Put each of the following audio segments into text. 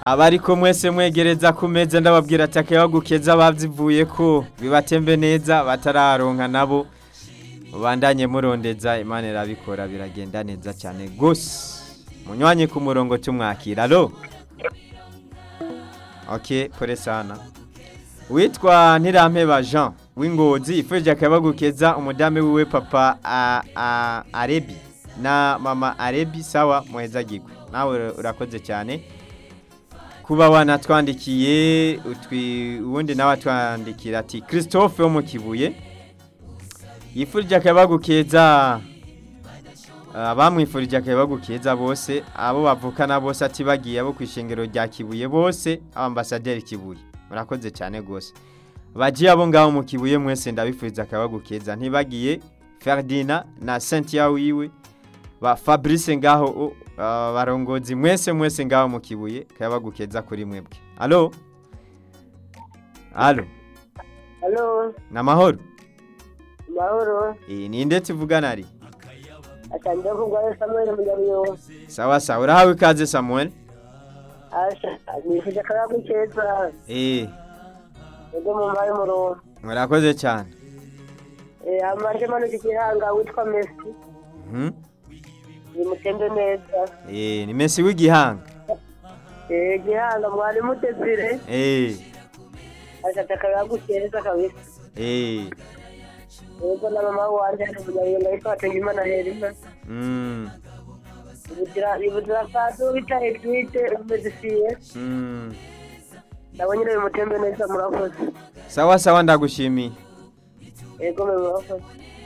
abariko mwese mwegereza ku meza ndababwira ati akayabagukeza bazivuye ko bibatembe neza batararonka nabo mubandanye murondeza imana irabikora biragenda neza cyane gose munywanye ku murongo tumwakira alo ok pore sana witwa ntirampeba jean w'ingozi ifurije akabagukeza umudamu wiwe papa a- a- arebi na mama arebi sawa muhezagirwe nawe urakoze cyane kuba wanatwandikiye utwi ubundi nawe atwandikira ati christophe wo mu kibuye yifurije akabagukeza abamwifurije akabagukeza bose abo bavukana bose ati bagiye abo ku ishengero rya kibuye bose ambasaderi kibuye murakoze cyane rwose bagiye abo ngaho mu kibuye mwese ndabifuriza akabagukeza ntibagiye ferdina na cynthia wiwe ba fabrice ngaho o, ah, barongozi mwese mwese ngaho mu kibuye akabagukeza kuri mwebwe alo alo Halo, ni amahoro mahoro. iyi ni nde tuvugana ari Atangiye kugwayo Samuel Munyabiyo. sawa sawa urahawe ikaze samuel Asha, nifuje akayagu keza. eh Ego mu mbaye murongo. murakoze cyane Eh, amaje mano kigihanga witwa Messi. Mhm. Nimutembe neza. eh ni Messi w'igihanga Eh, gihanga mwari mutezire. eh Asha akayagu keza kabisa. eh Ego na mama wanje ari Munyabiyo ndahita batenga imana herima. mm Ibuzira ibuzira fatu bita Edwite umezisiye. mm Nabonye rero mutembe neza murakoze. sawa sawa ndagushimiye Ego mwe murakoze.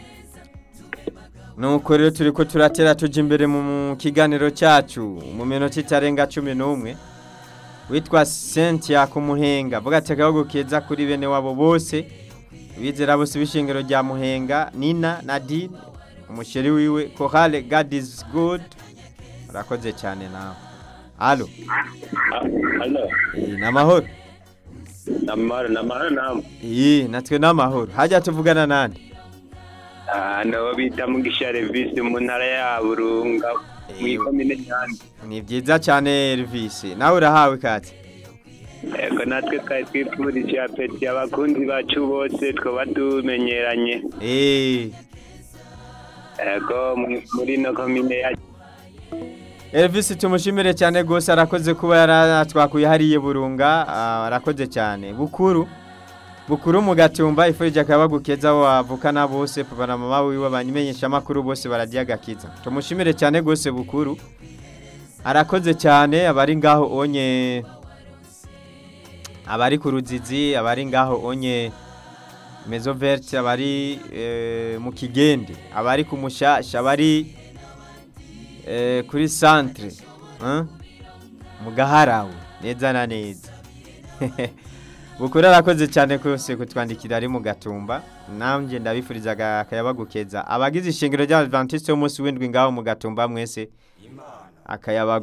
nuko rero turi ko turatera tujya imbere mu mu kiganiro cyacu mu minota itarenga cumi n'umwe witwa cynthia ku muhenga avuga ati akabago keza kuri bene wabo bose bizera bose b'ishingiro rya muhenga nina nadine umusheri wiwe kohale god is good urakoze cyane nawe alo Halo, iyi ni amahoro namara namara namu. iyi natwe ni amahoro hajya tuvugana nande Ah, no bita mugisha Revisi mu ntara ya Burunga Eh. mu komine Nyanza. ni byiza cyane Elvis nawe urahawe ikaze Ego natwe twari twifurije apeti abakunzi bacu bose twaba tumenyeranye. eee Ego mu- muri no komine ya Elvis tumushimire cyane rwose arakoze kuba yaratwakuye hariye burunga ah, arakoze cyane bukuru bukuru mu gatumba ifurije akabagukeza abo bavukana bose papa na mama wiwe banyimenyesha amakuru bose bararya agakiza tumushimire cyane rwose bukuru arakoze cyane abari ngaho onye abari ku ruzizi abari ngaho onye mezo verte abari eh, mu kigende abari ku mushasha abari eh, kuri centre hein? mu gaharawe neza na neza bukuru arakoze cyane kose kutwandikira ari mu gatumba nanjye ndabifuriza aga- akayabagukeza abagize ishingiro ry'abadventiste b'umunsi w'indwi ngaho mu gatumba mwese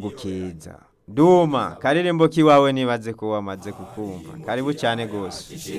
akayabagukeza duma karirimbo k'iwawe nibaze ko wamaze kukumva karibu cyane rwose